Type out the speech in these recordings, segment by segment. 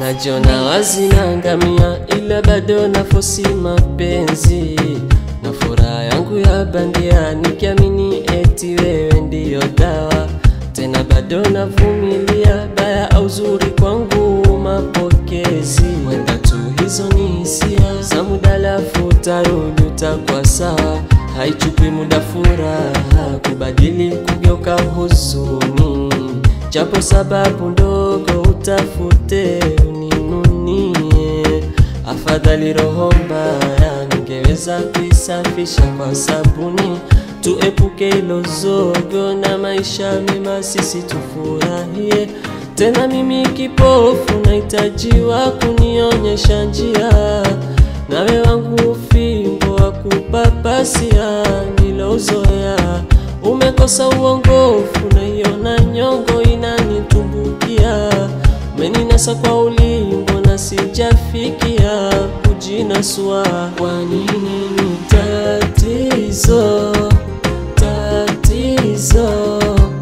Najona wazi naangamia, ila bado nafosi mapenzi na furaha yangu ya bandia, nikiamini eti wewe ndiyo dawa. Tena bado navumilia, baya au zuri kwangu mapokezi, wenda tu hizo ni hisia za muda, lafu tarudi utakuwa sawa. Haichupi muda furaha kubadili, kugeuka huzuni, japo sababu ndogo utafute uninunie. Afadhali roho mbaya ningeweza kuisafisha kwa sabuni, tuepuke ilo zogo na maisha mema, sisi tufurahie. Tena mimi kipofu nahitajiwa kunionyesha njia, nawe wangu fimbo wa kupapasia nilozoea. Umekosa uongofu, naiona nyongo inanitumbukia, umeninasa kwa ulimbo na sijafikia kujinasua. Kwa nini ni tatizo, tatizo,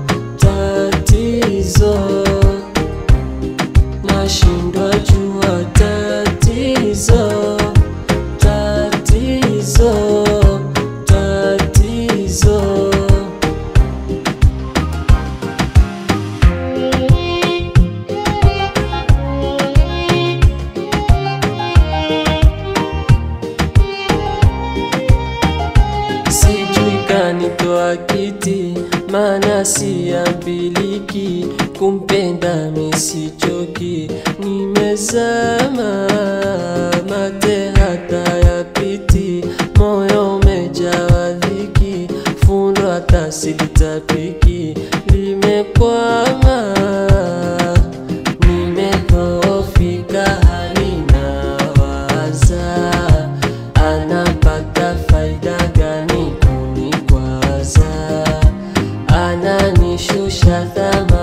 tatizo nashindwa jua tatizo, tatizo, tatizo. Sijui kanitoa kiti, maana siambiliki, kumpenda misichoki, nimezama mate hata yapiti, moyo umejawa dhiki, fundo hata silitapiki, limekwama nimedhoofika, halina waza anapata faida gani kunikwaza? Ananishusha thamani